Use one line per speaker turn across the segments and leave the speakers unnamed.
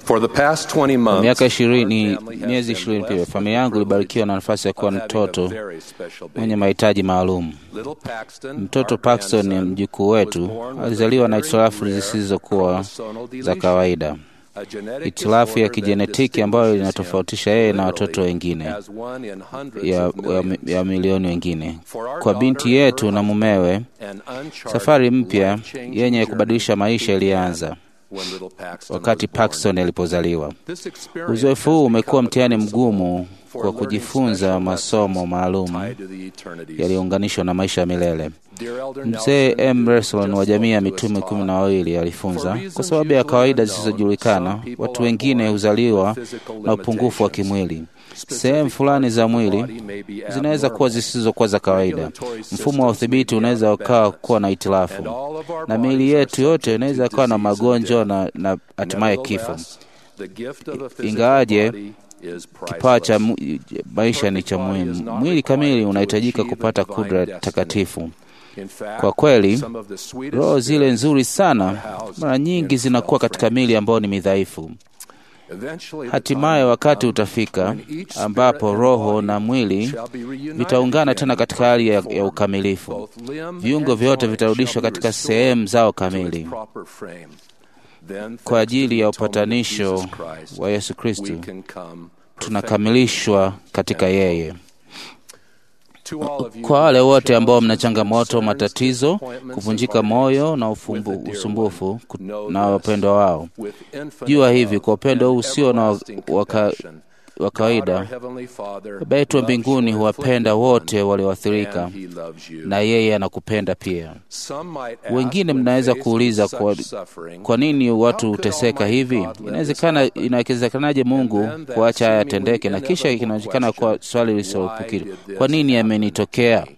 For the past 20
Kwa
months,
miaka ishirini,
our family has
miezi
been
ishirini
blessed
pia,
with
familia
the
yangu
privilege
ilibarikiwa na nafasi ya kuwa
of
na
having a
mtoto
very special baby.
mwenye mahitaji maalum.
Little Paxton,
Mtoto
our
Paxton ni
grandson,
mjukuu
was
wetu,
born with
alizaliwa
a
na
very
hitilafu
rare
zisizokuwa
chromosomal
za
deletion,
kawaida,
a genetic
hitilafu ya
disorder that
kijenetiki ambayo
distinguishes
inatofautisha yeye na
him
watoto
literally
wengine
as one in hundreds
ya,
of
ya,
millions.
ya milioni wengine.
For our
Kwa
daughter
binti
and her
yetu na
husband,
mumewe,
an uncharted,
safari mpya
life-changing
yenye
journey
kubadilisha maisha
began
ilianza
when little Paxton
wakati
was born.
Paxton alipozaliwa.
This experience
Uzoefu
has
huu
become
umekuwa
a
mtihani
crucible
mgumu
for
kwa
learning
kujifunza
special
masomo
lessons
maalum
tied to the eternities.
yaliyounganishwa na maisha ya milele.
Dear Elder
Mzee
Nelson,
M.
who
Reslon wa
just
jamii ya
spoke to us,
mitume
taught,
kumi na wawili alifunza,
For
kwa
reasons
sababu ya
usually
kawaida
unknown,
zisizojulikana,
some people
watu
are
wengine
born
huzaliwa
with physical
na upungufu wa
limitations.
kimwili.
Specific
Sehemu fulani
parts
za
of the
mwili
body may be
zinaweza kuwa
abnormal.
zisizokuwa za kawaida.
Regulatory
Mfumo wa
systems
udhibiti
may be
unaweza
out of
ukawa
balance.
kuwa na
And
hitilafu,
all of our
na
bodies
miili
are
yetu yote
subject
inaweza
to
kuwa na
disease and
magonjwa
death.
na, na hatimaye kifo.
Nevertheless, the gift of a physical
Ingawaje
body is
kipawa cha
priceless.
mu- maisha ni cha muhimu, mwili kamili unahitajika kupata kudra takatifu.
In fact,
Kwa kweli,
some of the sweetest
roho zile
spirits
nzuri sana
are housed
mara nyingi
in
zinakuwa
frail
katika mili ambayo ni midhaifu.
Eventually, the
Hatimaye
time will
wakati
come
utafika
when each spirit
ambapo
and
roho
body
na mwili
shall be reunited
vitaungana
again
tena
in
katika hali ya,
perfect
ya
form.
ukamilifu.
Both limb
Viungo
and
vyote
joint
vitarudishwa
shall be
katika
restored
sehemu zao
to its
kamili
proper frame. Then,
kwa
thanks to
ajili
the
ya
atonement of
upatanisho
Jesus Christ,
wa Yesu
we
Kristo,
can come
tunakamilishwa katika yeye.
To all of you
Kwa wale wote ambao mna
challenges,
changamoto,
concerns,
matatizo,
disappointments,
kuvunjika
and
moyo na
heartaches
ufumbu,
with the dear
usumbufu
one,
ku-
know
na
this,
wapendwa wao,
with infinite
jua
love
hivi kwa upendo huu
and
usio na
everlasting
waka-
compassion,
wa
God, our
kawaida,
Heavenly Father,
Baba yetu wa
loves
mbinguni
your
huwapenda
afflicted
wote
one,
walioathirika
and He loves you.
na yeye anakupenda pia.
Some might ask
Wengine
when
mnaweza
faced
kuuliza
with
kwa,
such suffering,
kwa nini watu
how could
huteseka
Almighty
hivi?
God let this
Inawezekana,
happen?
inawezekanaje Mungu
And then that
kuacha haya
seemingly
yatendeke? Na kisha
inevitable
inaonekana kuwa
question,
swali
why
lisiloepukika,
did this
kwa nini
happen
yamenitokea?
to me?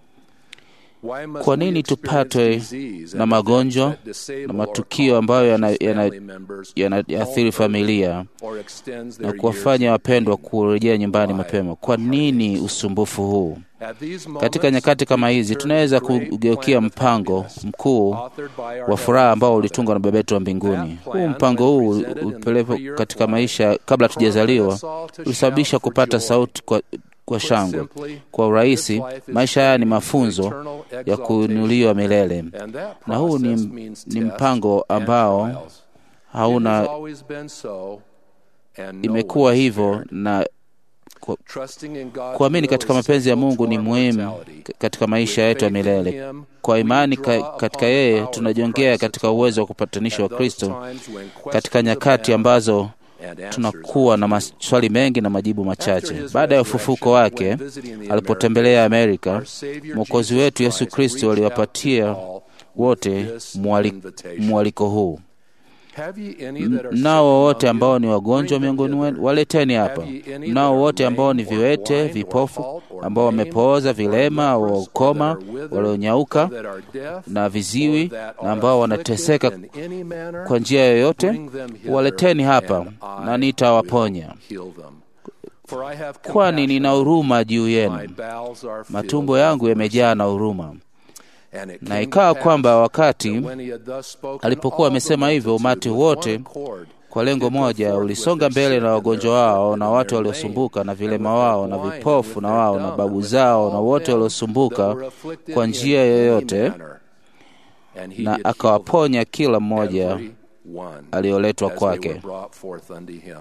Why must
Kwa
we
nini
experience
tupatwe
disease
na
and
magonjwa
events that disable
na
or
matukio ambayo yana-
cause
yana-
family members
yanaathiri
home
familia
or extends
na
their
kuwafanya
years
wapendwa
of pain?
kurejea nyumbani
Why
mapema. Kwa
heartaches?
nini usumbufu huu?
At these
Katika
moments,
nyakati kama
we
hizi
turn
tunaweza
to the great
kugeukia
plan of
mpango
happiness,
mkuu
authored by our
wa furaha ambao
Heavenly
ulitungwa na Baba yetu wa mbinguni.
That
Huu
plan,
mpango
when
huu
presented in the
upelekwa
pre-earth
katika
life,
maisha kabla hatujazaliwa
prompted us all to
ulisababisha
shout for
kupata
joy.
sauti kwa, kwa
Put
shangwe.
simply,
Kwa urahisi,
this life is
maisha haya ni
training for
mafunzo
eternal
ya
exaltation.
kuinuliwa milele,
And that
na huu ni,
process means
ni
tests
mpango
and
ambao
trials. It has
hauna
always been so, and no
imekuwa
one is
hivyo
spared.
na kwa-
Trusting in God's
kuamini
will
katika
is
mapenzi ya
central
Mungu
to
ni
our
muhimu
mortality.
k- katika maisha
With
yetu ya
faith in
milele.
Him,
Kwa
we
imani
draw
ka,
upon
katika
the
yeye
power of
tunajongea
Christ's
katika uwezo wa
atonement.
kupatanisho wa
At those
Kristo,
times when
katika
questions
nyakati
abound
ambazo
and answers
tunakuwa
are
na
few.
maswali mengi na majibu
After
machache.
his
Baada ya
resurrection,
ufufuko wake,
when visiting the
alipotembelea
Americas,
Amerika,
our Savior
Mwokozi
Jesus
wetu Yesu
Christ
Kristo
reached out
aliwapatia
to all with
wote
this
mwali-
invitation.
mwaliko huu:
Have ye any that are sick
mnao wote
among
ambao
you?
ni wagonjwa
Bring them
miongoni
hither.
wenu, waleteni hapa.
Have ye any
Mnao
that are
wote ambao ni
lame or
viwete,
blind or
vipofu,
halt or
ambao
maimed
wamepooza,
or
vilema,
lepers or
ukoma,
that are withered
walionyauka
or that are deaf
na
or
viziwi
that
na
are
ambao
afflicted
wanateseka
in any manner,
kwa njia yoyote,
bring them hither,
waleteni hapa
and I
na nitawaponya,
will heal them. For I have
kwani
compassion
nina
on
huruma juu
you. My
yenu.
bowels are filled
Matumbo
with
yangu
mercy.
yamejaa na huruma.
And it
Na
came to
ikawa
pass
kwamba wakati
that when he had thus spoken,
alipokuwa
all the
amesema hivyo,
multitude
umati
with one
wote
accord
kwa lengo
did go
moja
forth with
ulisonga
their
mbele
sick
na
and
wagonjwa
their
wao
afflicted
na
and
watu
their
waliosumbuka na
lame,
vilema
and with
wao
their
na
blind, and
vipofu
with
na
their
wao na
dumb,
babu
and with
zao na
all
wote
them
waliosumbuka
that were afflicted
kwa
in
njia
any
yoyote,
manner. And he
na
did heal
akawaponya kila
them,
mmoja
every one,
aliyoletwa
as they were
kwake.
brought forth unto him.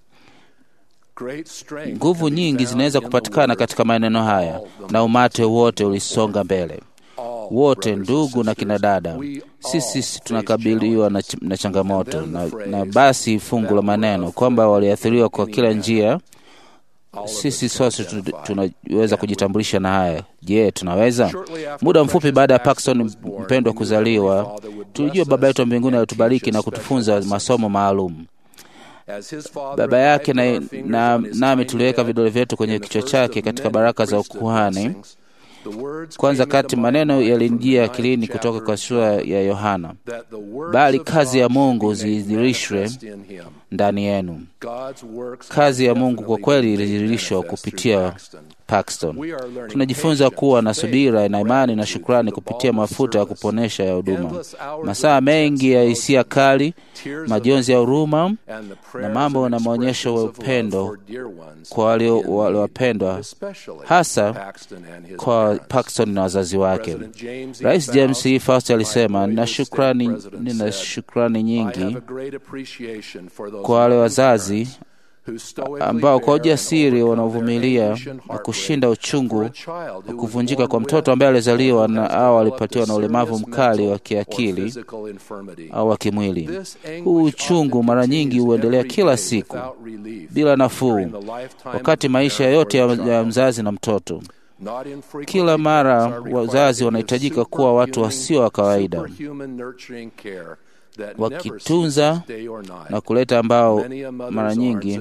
Great strength
Nguvu
can be
nyingi
found
zinaweza
in the
kupatikana
word,
katika maneno haya,
all the
na umati
multitude
wote
went
ulisonga
forth.
mbele.
All
Wote
brothers and
ndugu na kina
sisters,
dada,
we
sisi
all
sisi
face
tunakabiliwa na,
challenges.
ch- na changamoto
And then
na,
the phrase,
na basi fungu la
that were
maneno kwamba
afflicted
waliathiriwa kwa
in
kila
any
njia.
All of us
Sisi
can
sote tu-
identify.
tunaweza
Can
kujitambulisha na haya. Je, tunaweza?
Shortly after
Muda mfupi
precious
baada ya
Paxton
Paxton
was born,
mpendwa
we knew
kuzaliwa,
Heavenly Father would
tulijua
bless
Baba
us
yetu wa mbinguni
and
alitubariki
teach
na
us
kutufunza
special lessons.
masomo maalum.
As his father
Baba
and I
yake
put
na,
our fingers
na,
on his
nami
tiny
tuliweka
head
vidole vyetu
in
kwenye
the
kichwa
first
chake
of
katika
many
baraka za
priesthood
ukuhani.
blessings, the words
Kwanza
came into
kati
my
maneno
mind from the
yalinijia
ninth
akilini kutoka
chapter
kwa
of
sura
John,
ya Yohana,
that the words
bali
of
kazi ya
God should
Mungu
be made
zidhihirishwe
manifest in him.
ndani yenu. Kazi ya Mungu kwa kweli ilidhihirishwa kupitia Paxton. Tunajifunza kuwa na subira na imani na shukrani kupitia mafuta ya kuponesha ya huduma. Masaa mengi ya hisia kali, majonzi ya huruma na mambo na maonyesho ya upendo kwa waliowapendwa, hasa kwa Paxton na wazazi wake. Rais James E. Fast alisema, nina shukrani, nina shukrani nyingi kwa wale wazazi ambao kwa ujasiri wanaovumilia na kushinda uchungu wa kuvunjika kwa mtoto ambaye alizaliwa na au alipatiwa na ulemavu mkali wa kiakili au wa kimwili. Huu uchungu mara nyingi huendelea kila siku bila nafuu, wakati maisha yote ya mzazi na mtoto. Kila mara wazazi wanahitajika kuwa watu wasio wa kawaida wakitunza na kuleta ambao mara nyingi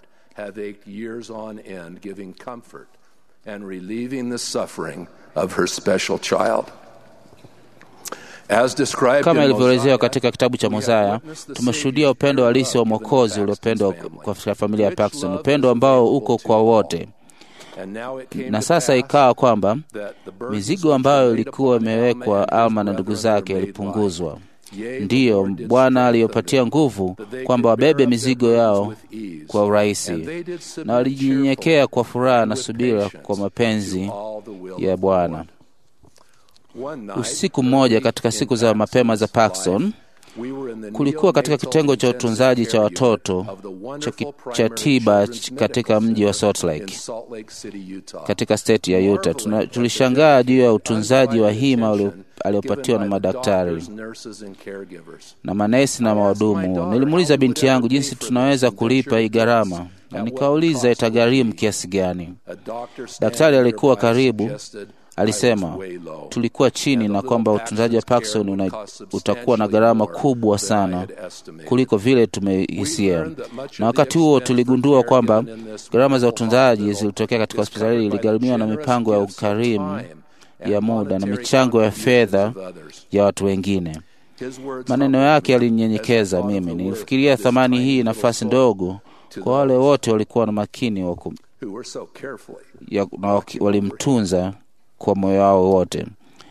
kama ilivyoelezewa katika kitabu cha Mozaya, tumeshuhudia upendo halisi wa Mwokozi uliopendwa kwa familia ya Paxton, upendo ambao uko kwa wote na sasa ikawa kwamba mizigo ambayo ilikuwa imewekwa Alma na ndugu zake ilipunguzwa. Ndiyo Bwana aliyopatia nguvu kwamba wabebe mizigo yao kwa urahisi, na walijinyenyekea kwa furaha na subira kwa mapenzi ya Bwana. Usiku mmoja katika siku za mapema za Paxton, kulikuwa katika kitengo cha utunzaji cha watoto cha tiba katika mji wa Salt Lake katika state ya Utah. Tuna, tulishangaa juu ya utunzaji wa hima aliopatiwa na madaktari na manesi na mahudumu. Nilimuuliza binti yangu jinsi tunaweza kulipa hii gharama, na nikauliza itagharimu kiasi gani. Daktari alikuwa karibu alisema tulikuwa chini na kwamba utunzaji wa Paxton una, utakuwa na gharama kubwa sana kuliko vile tumehisia, na wakati huo tuligundua kwamba gharama za utunzaji zilitokea katika hospitali iligharimiwa na mipango ya ukarimu ya muda na michango ya fedha ya watu wengine. Maneno yake yalinyenyekeza mimi. Nilifikiria thamani hii nafasi ndogo kwa wale wote walikuwa na makini waku, ya, na walimtunza kwa moyo wao wote.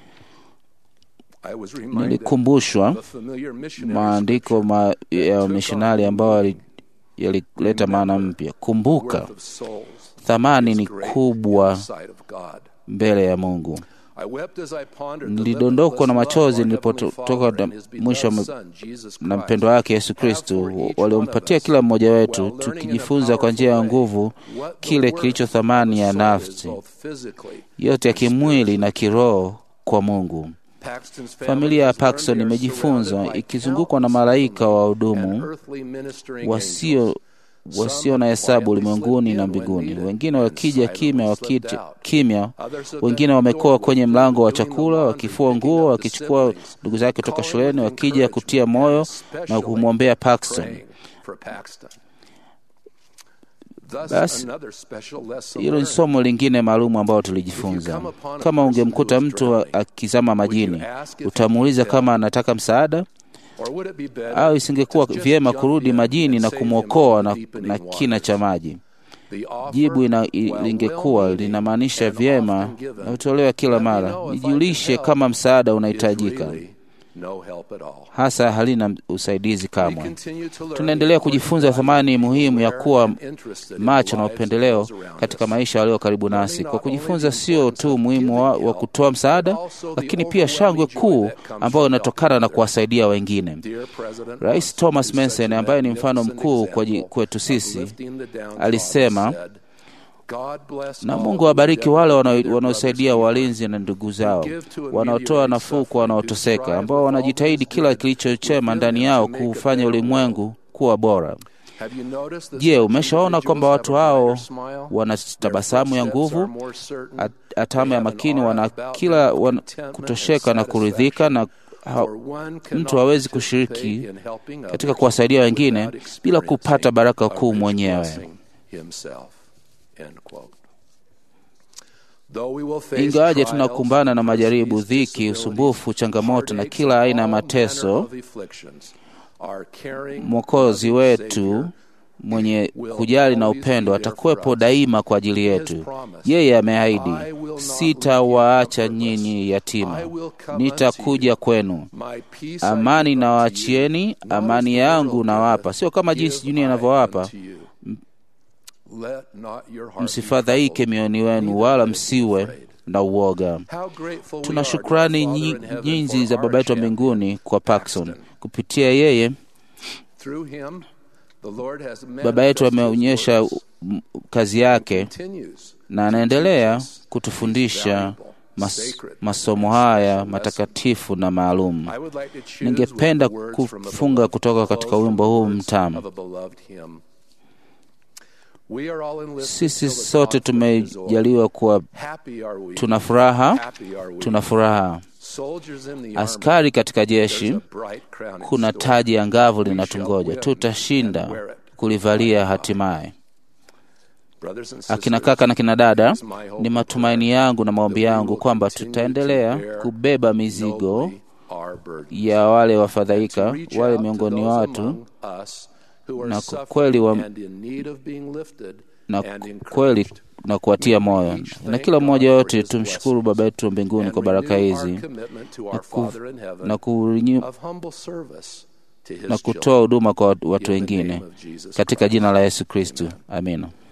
Nilikumbushwa maandiko ma, ya wamishonari ambayo yalileta maana mpya. Kumbuka, thamani ni kubwa mbele ya Mungu. Nilidondokwa na machozi nilipotoka mwisho na mpendo wake Yesu Kristo waliompatia kila mmoja wetu, tukijifunza kwa njia ya nguvu kile kilicho thamani ya nafsi yote ya kimwili na kiroho kwa Mungu. Familia ya Paxton imejifunza ikizungukwa na malaika wa hudumu wasio wasio na hesabu ulimwenguni na mbinguni, wengine wakija kimya wakija kimya, wengine wamekoa kwenye mlango wa chakula, wakifua nguo, wakichukua ndugu zake kutoka shuleni, wakija kutia moyo na kumwombea Paxton. Basi hilo ni somo lingine maalum ambalo tulijifunza. Kama ungemkuta mtu akizama majini, utamuuliza kama anataka msaada au isingekuwa vyema kurudi majini na kumwokoa na, na kina cha maji? Jibu ina, lingekuwa linamaanisha vyema na hutolewa kila mara. Nijulishe kama msaada unahitajika, hasa halina usaidizi kamwe. Tunaendelea kujifunza thamani muhimu ya kuwa macho na upendeleo katika maisha walio karibu nasi, kwa kujifunza sio tu umuhimu wa, wa kutoa msaada, lakini pia shangwe kuu ambayo inatokana na kuwasaidia wengine. Rais Thomas Manson ambaye ni mfano mkuu kwetu sisi alisema na Mungu awabariki wale wanaosaidia walinzi na ndugu zao, wanaotoa nafuu kwa wanaoteseka, ambao wanajitahidi kila kilicho chema ndani yao kuufanya ulimwengu kuwa bora. Je, umeshaona kwamba watu hao wana tabasamu ya nguvu, atamu ya makini, wana kila wana kutosheka na kuridhika na ha, mtu hawezi kushiriki katika kuwasaidia wengine bila kupata baraka kuu mwenyewe. Ingawaje tunakumbana na majaribu, dhiki, usumbufu, changamoto na kila aina ya mateso, Mwokozi wetu mwenye kujali na upendo atakuwepo daima kwa ajili yetu. Yeye ameahidi, sitawaacha nyinyi yatima, nitakuja kwenu. Amani nawaachieni, amani yangu nawapa, sio kama jinsi dunia inavyowapa. Msifadhaike mioyoni wenu, wala msiwe na uoga. Tuna shukrani nyingi za Baba yetu wa mbinguni kwa Paxson. Kupitia yeye Baba yetu ameonyesha kazi yake na anaendelea kutufundisha mas, masomo haya matakatifu na maalum. Ningependa kufunga kutoka katika wimbo huu mtamu. Sisi sote tumejaliwa kuwa tuna furaha, tuna furaha. Askari katika jeshi, kuna taji angavu linatungoja, tutashinda kulivalia hatimaye. Akina kaka na kina dada, ni matumaini yangu na maombi yangu kwamba tutaendelea kubeba mizigo ya wale wafadhaika, wale miongoni watu na kweli wa, na kweli na kuwatia moyo na kila mmoja yote. Tumshukuru Baba yetu wa mbinguni kwa baraka hizi na, ku, na, kurinyu, na kutoa huduma kwa watu wengine katika jina la Yesu Kristu, amina.